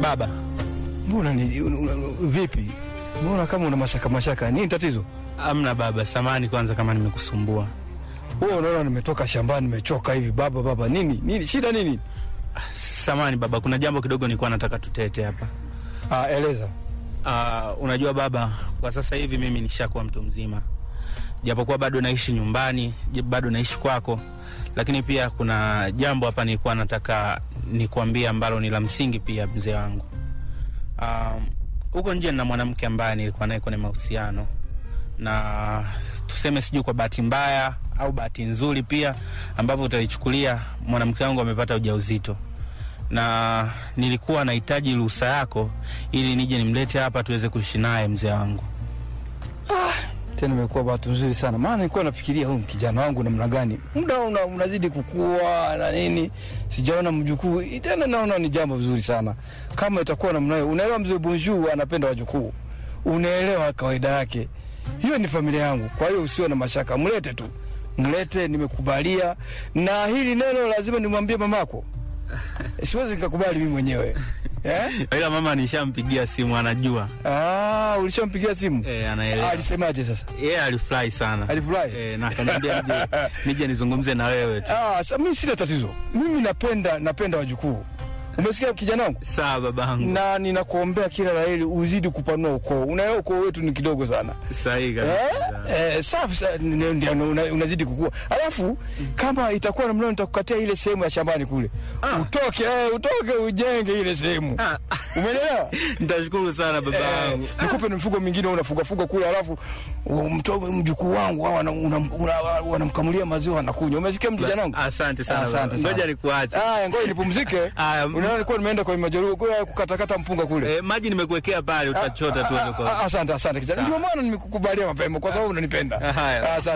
Baba, Mbona ni un- un- vipi? Mbona kama una mashaka mashaka? Nini tatizo? amna baba, samani kwanza kama nimekusumbua. Wewe unaona nimetoka shambani nimechoka hivi baba baba. Nini? Nini? Shida nini? Samani baba, kuna jambo kidogo nilikuwa nataka tutete hapa. Ah, eleza. Uh, unajua baba, kwa sasa hivi mimi nishakuwa mtu mzima, japokuwa bado naishi nyumbani, j- bado naishi kwako, lakini pia kuna jambo hapa nilikuwa nataka nikuambia ambalo ni la msingi pia, mzee wangu. Um, huko nje na mwanamke ambaye nilikuwa naye kwenye mahusiano, na tuseme sijui kwa bahati mbaya au bahati nzuri pia ambavyo utalichukulia, mwanamke wangu amepata ujauzito na nilikuwa nahitaji ruhusa yako ili nije nimlete hapa tuweze kuishi naye mzee wangu. Tena imekuwa bahati nzuri sana, maana nilikuwa nafikiria huyu kijana wangu namna gani, muda una, unazidi kukua na nini, sijaona mjukuu tena. Naona ni jambo zuri sana kama itakuwa namna hiyo. Unaelewa, mzee Bonjour anapenda wajukuu, unaelewa kawaida yake. Hiyo ni familia yangu, kwa hiyo usiwe na mashaka, mlete tu, mlete, nimekubalia. Na hili neno lazima nimwambie mamako, siwezi nikakubali mimi mwenyewe eh? Ila mama nishampigia simu, anajua Ah, ulishampigia simu e, Ah, anaelewa. alisemaje sasa? Yeye alifurahi sana Alifurahi? e, na akaniambia nije, nije nizungumze na wewe tu. Ah, sa, mimi sina tatizo. Mimi napenda napenda wajukuu. Umesikia kijana wangu? Sawa babangu, Na ninakuombea kila laheri uzidi kupanua ukoo. Unaelewa ukoo wetu ni kidogo sana. sahihi Eh? kabisa. Eh, safi sa- ndio ndio una, unazidi kukua. Alafu kama itakuwa namna nitakukatia ile sehemu ya shambani kule. Utoke, eh, utoke ujenge ile sehemu. Ah, Umeelewa? Nitashukuru sana Eh, babangu. nikupe na mifugo mingine unafuga fuga kule, alafu mtoe mjukuu wangu hawa wana- una- una- wanamkamulia maziwa anakunywa. Umesikia kijana wangu? Asante sana Asante baba. sana. Ngoja nikuache. Aya, ngoja nipumzike. Aya, m- Unaona nilikuwa nimeenda kwa majeruhi kwa kukatakata mpunga kule. E, maji nimekuwekea pale, utachota tu Ah, huko. ah, ah, Asante, asante kijana. Sawa. Ndio maana nimekukubalia mapema kwa sababu unanipenda. Haya. Asante.